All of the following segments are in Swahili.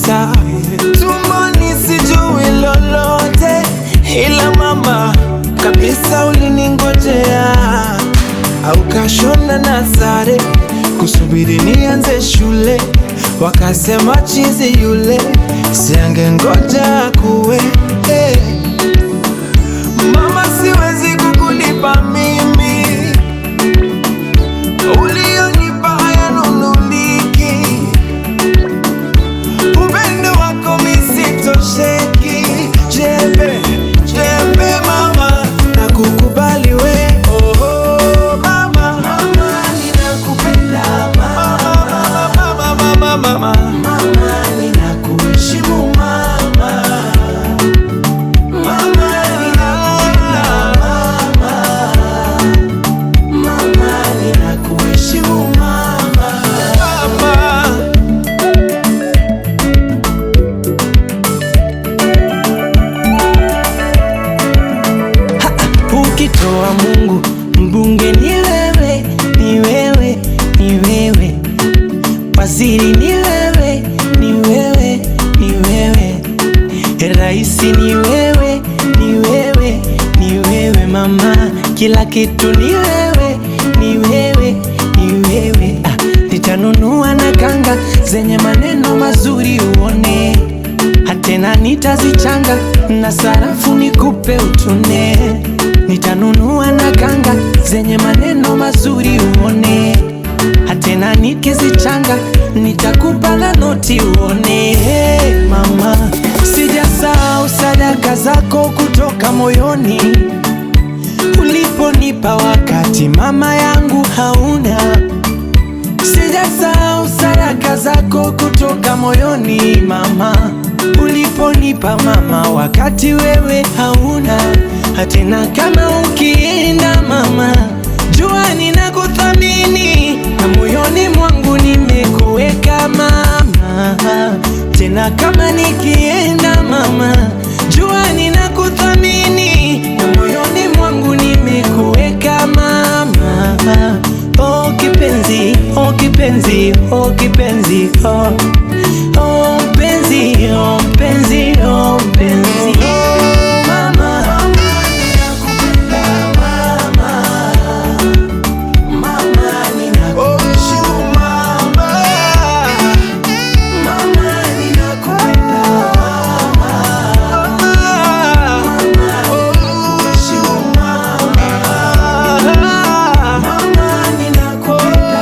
kabisa, tumboni sijui lolote, ila mama kabisa uliningojea, au kashona na sare kusubiri nianze shule, wakasema chizi yule siange ngoja kuwe hey. Mama, siwezi kukulipa mimi ulionipa hayanunuliki, upendo wako misitosheki. Jembe jembe mama, nakukubali we oh, oh, mama. Mama, ninakupenda mama, mama, mama, mama. Mama, ninakuheshimu mama. Mama, ninakupenda mama. Mama, ninakuheshimu mama. Mama. Ukitoa Mungu mbunge ni wewe, ni wewe, ni wewe, waziri ni wewe, ni wewe, ni wewe, raisi ni wewe, ni wewe, ni wewe mama, kila kitu ni wewe, ni wewe, ni wewe. Ah, nitanunua na kanga zenye maneno mazuri uone hatena nitazichanga na sarafu nikupe utune. Nitanunua na kanga zenye maneno mazuri uone, hatena nikizichanga nitakupa na noti uone. Hey, mama, sijasahau sadaka zako kutoka moyoni uliponipa wakati mama yangu hauna Sijasahau sadaka zako kutoka moyoni mama, uliponipa mama, wakati wewe hauna. Hatena kama ukienda mama, jua ninakuthamini na moyoni mwangu nimekuweka mama. Tena kama nikienda mama, jua ninakuthamini na moyoni mwangu nimekuweka mama. Oh kipenzi, oh kipenzi, oh kipenzi, oh oh mpenzi, oh mpenzi, oh mpenzi. Mama, ninakupenda mama. Mama, ninakuheshimu mama. Mama, ninakupenda mama. Mama, ninakuheshimu mama. Mama, ninakupenda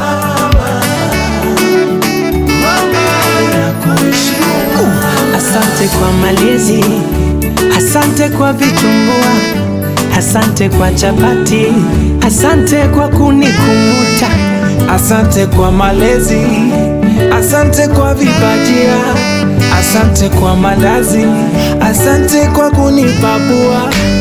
Asante kwa malezi, asante kwa vitumbua, asante kwa chapati, asante kwa kunikumbuta, asante kwa malezi, asante kwa vibajia, asante kwa malazi, asante kwa kunipapua.